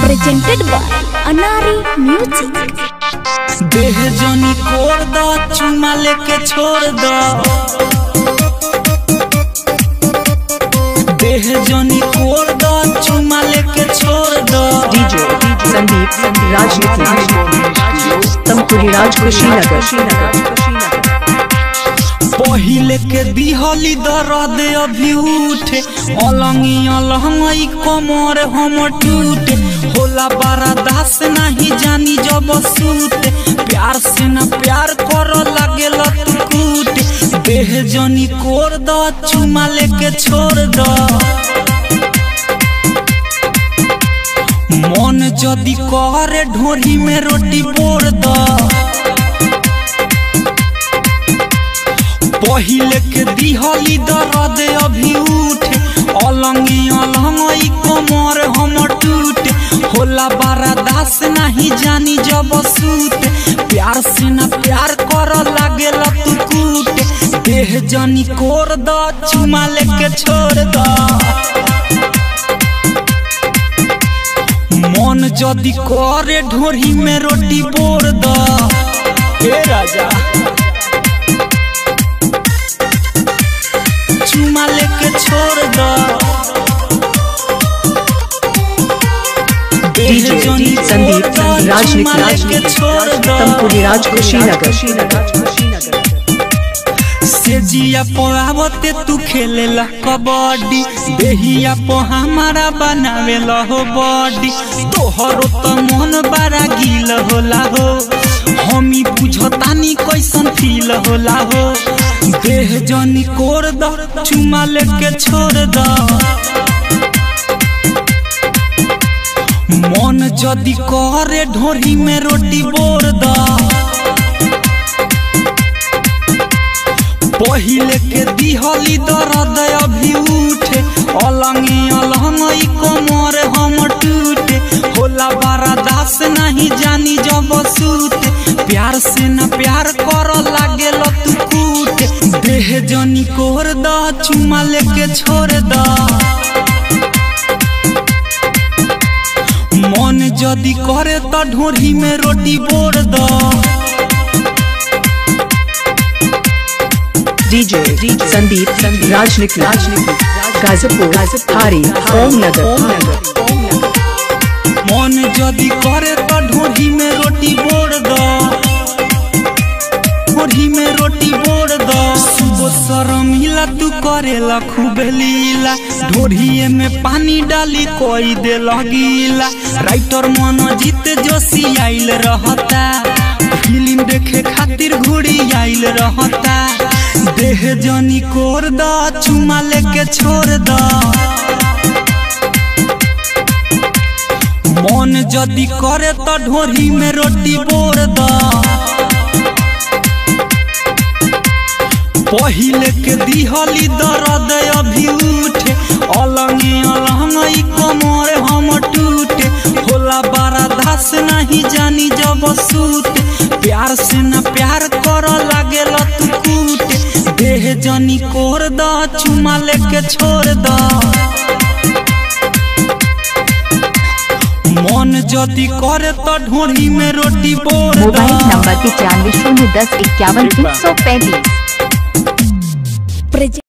presented by Anari Music. देह जनी कोर द चुमा लेके छोड़ द देह जनी कोर द चुमा लेके छोड़ द DJ Sandeep Rajniti Tampuri Raj Kushinagar पहिले के दिहली दर्द अभी उठे अलंगी अलंगई कमर हम टूटे होला बड़ा दास नहीं जानी जब सूते प्यार से न प्यार कर लागे तू कूटे देह जनी कोर द चुमा लेके छोड़ द मन जदी करे ढोरी में रोटी बोर द पहिले के दिहली दर्द अभी उठे अलंगी अलंगई कमर हम टूटे होला बड़ा दास नहीं जानी जब सूते प्यार से न प्यार कर लागे तू कूटे देह जनी कोर द चुमा लेके छोड़ द मन जदी करे ढोरी में रोटी बोर द हे राजा चुमा लेके छोड़ द DJ Sandeep Rajniti Tampuri Raj Kushinagar से जिया पढ़ावते तू खेलेला कबड्डी देहिया पो हमारा बनावेला हो बॉडी तोहरो तो मन बड़ा गील होला हो हमी बुझतानी कैसन फील होला हो देह जनी कोर द चुमा लेके छोड़ द मन जदी करे ढोरी में रोटी बोर द पहिले के दिहली दर्द अभी उठे अलंगी अलंगई कमर हम टूटे होला बड़ा दास नहीं जानी जब सूते प्यार से न प्यार कर लागे तू कूटे देह जनी कोर द चुमा लेके छोड़ द मन जदी करे त ढोरी में रोटी बोर द DJ Sandeep Rajniti Gazipur Hari Om Nagar मन जदी करे त ढोरी में रोटी बोर द ढोरी में रोटी बोर द सुबह शरम हिला तू करेला खूब लीला ढोरिए में पानी डाली कोई दे लगीला राइटर मन जीत जोशी आइल रहता फिल्म देखे खातिर घुड़ी आइल रहता देह जनी कोर द चुमा लेके छोड़ द मन जदी करे त ढोरी में रोटी बोर द पहिले के दिहली दर्द अभी उठे अलंगी अलंगई कमर हम टूटे होला बड़ा दास नहीं जानी जब सूते प्यार से न प्यार कर लागे तू कूटे देह जनी कोर द चुमा लेके छोड़ द मन जदी करे त ढोरी में रोटी बोर मोबाइल द नंबर पचानवे शून्य दस इक्यावन तीन सौ पैंतीस Present